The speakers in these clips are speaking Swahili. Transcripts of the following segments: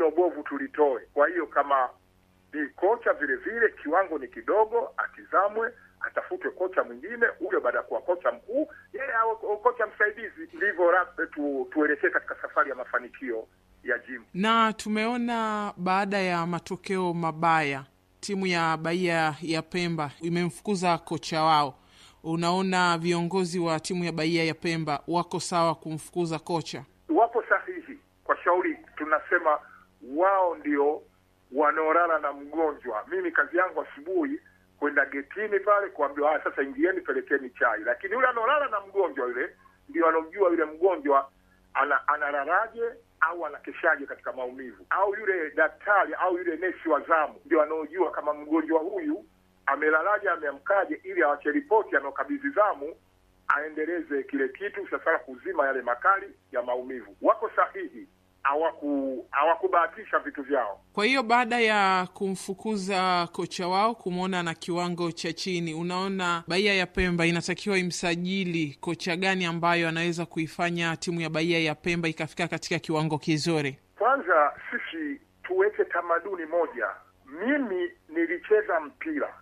jino bovu tulitoe. Kwa hiyo kama ni kocha vile vile kiwango ni kidogo, atizamwe, atafutwe kocha mwingine huyo, baada ya kuwa kocha mkuu yeye awe kocha msaidizi. Ndivyo rasmi tu, tuelekee katika safari ya mafanikio ya jimu. Na tumeona baada ya matokeo mabaya timu ya Bahia ya Pemba imemfukuza kocha wao. Unaona viongozi wa timu ya Bahia ya Pemba wako sawa kumfukuza kocha? Wapo sahihi kwa shauri, tunasema wao ndio wanaorara na mgonjwa. Mimi kazi yangu asubuhi kwenda getini pale kuambiwa, ah, sasa ingieni, pelekeni chai. Lakini yule anaorara na mgonjwa yule ndio anamjua yule mgonjwa ana, analalaje au anakeshaje katika maumivu, au yule daktari au yule nesi wa zamu ndio anaojua kama mgonjwa huyu amelalaje, ameamkaje, ili awache ripoti anaokabidhi zamu aendeleze kile kitu sasa kuzima yale makali ya maumivu. Wako sahihi, hawaku hawakubahatisha vitu vyao. Kwa hiyo baada ya kumfukuza kocha wao kumwona na kiwango cha chini, unaona Bahia ya Pemba inatakiwa imsajili kocha gani ambayo anaweza kuifanya timu ya Bahia ya Pemba ikafika katika kiwango kizuri? Kwanza sisi tuweke tamaduni moja. Mimi nilicheza mpira,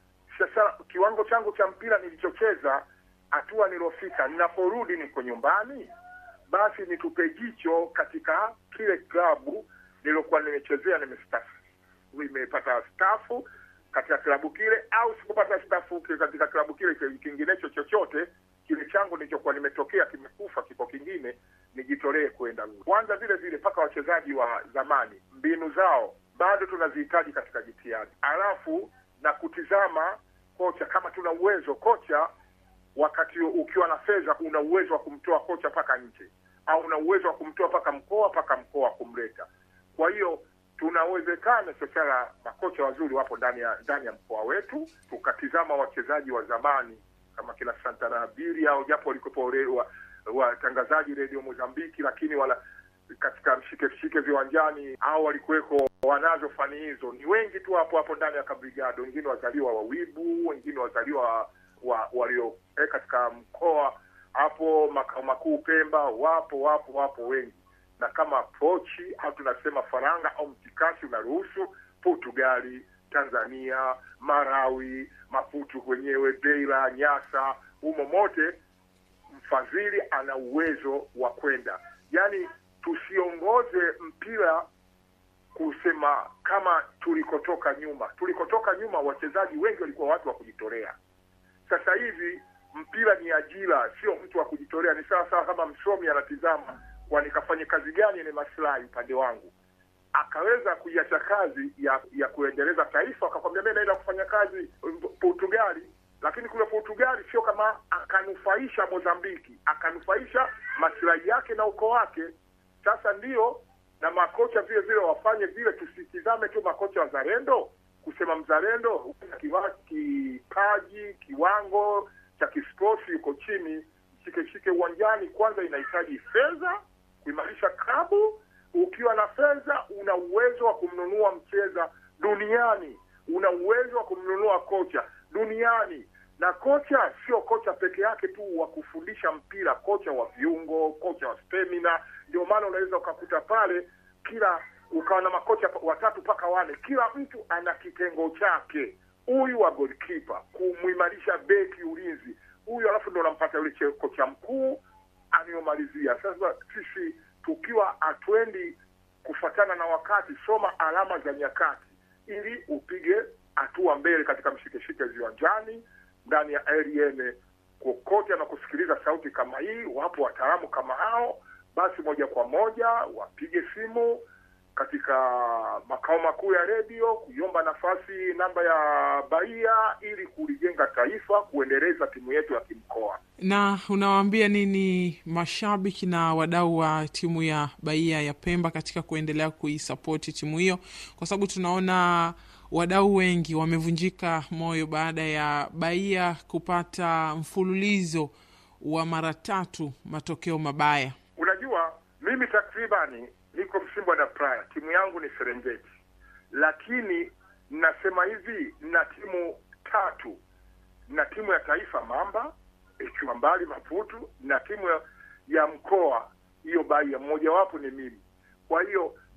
sasa kiwango changu cha mpira nilichocheza, hatua nilofika, ninaporudi niko nyumbani basi nitupe jicho katika kile klabu nilokuwa nimechezea, nimestafu nimepata stafu katika klabu kile, au sikupata stafu katika klabu kile kinginecho chochote kile changu nilichokuwa nimetokea kimekufa, kiko kingine, nijitolee kwenda kwanza. Vile vile mpaka wachezaji wa zamani, mbinu zao bado tunazihitaji katika jitihada, alafu na kutizama kocha, kama tuna uwezo kocha wakati ukiwa na fedha una uwezo wa kumtoa kocha mpaka nje au una uwezo wa kumtoa mpaka mkoa mpaka mkoa kumleta. Kwa hiyo tunawezekana sasa, makocha wazuri wapo ndani ya ndani ya mkoa wetu, tukatizama wachezaji wa zamani kama kina Santana Biri au japo walikuwepo watangazaji redio Mozambiki, lakini wala katika mshike mshike viwanjani au walikuweko wanazo fani hizo, ni wengi tu hapo hapo ndani ya kabrigado, wengine wazaliwa wa Wibu, wengine wazaliwa wa walio eh, katika mkoa hapo makao makuu Pemba, wapo wapo wapo wengi, na kama pochi au tunasema faranga au mtikasi unaruhusu Portugali, Tanzania, Marawi, Maputo kwenyewe, Beira, Nyasa, humo mote mfadhili ana uwezo wa kwenda. Yaani tusiongoze mpira kusema kama tulikotoka nyuma. Tulikotoka nyuma, wachezaji wengi walikuwa watu wa kujitolea. Sasa hivi mpira ni ajira, sio mtu wa kujitolea. Ni sawa sawa kama msomi anatizama, kwa nikafanye kazi gani yenye maslahi upande wangu, akaweza kuiacha kazi ya ya kuendeleza taifa, akakwambia mimi naenda kufanya kazi Portugali, lakini kule Portugali sio kama akanufaisha Mozambiki, akanufaisha maslahi yake na ukoo wake. Sasa ndio na makocha vile vile wafanye vile, tusitizame tu makocha wazalendo kusema mzalendo kipaji kiwango cha kisporti yuko chini, shike shike uwanjani. Kwanza inahitaji fedha kuimarisha klabu. Ukiwa na fedha, una uwezo wa kumnunua mcheza duniani, una uwezo wa kumnunua kocha duniani. Na kocha sio kocha peke yake tu wa kufundisha mpira, kocha wa viungo, kocha wa stamina. Ndio maana unaweza ukakuta pale kila ukawa na makocha watatu mpaka wane, kila mtu ana kitengo chake. Huyu wa goalkeeper kumuimarisha beki ulinzi, huyu alafu ndo unampata yule kocha mkuu anayomalizia. Sasa sisi tukiwa hatuendi kufatana na wakati, soma alama za nyakati ili upige hatua mbele katika mshikeshike viwanjani, ndani ya RN kokote na kusikiliza sauti kama hii. Wapo wataalamu kama hao, basi moja kwa moja wapige simu katika makao makuu ya redio kuiomba nafasi namba ya Bahia ili kulijenga taifa, kuendeleza timu yetu ya kimkoa. Na unawaambia nini mashabiki na wadau wa timu ya Bahia ya Pemba katika kuendelea kuisapoti timu hiyo, kwa sababu tunaona wadau wengi wamevunjika moyo baada ya Bahia kupata mfululizo wa mara tatu matokeo mabaya. Unajua, mimi takribani niko Msimbo na Praya, timu yangu ni Serengeti, lakini nasema hivi, na timu tatu na timu ya taifa Mamba ikiwa mbali Maputu na timu ya, ya mkoa hiyo Bahia, mmojawapo ni mimi. Kwa hiyo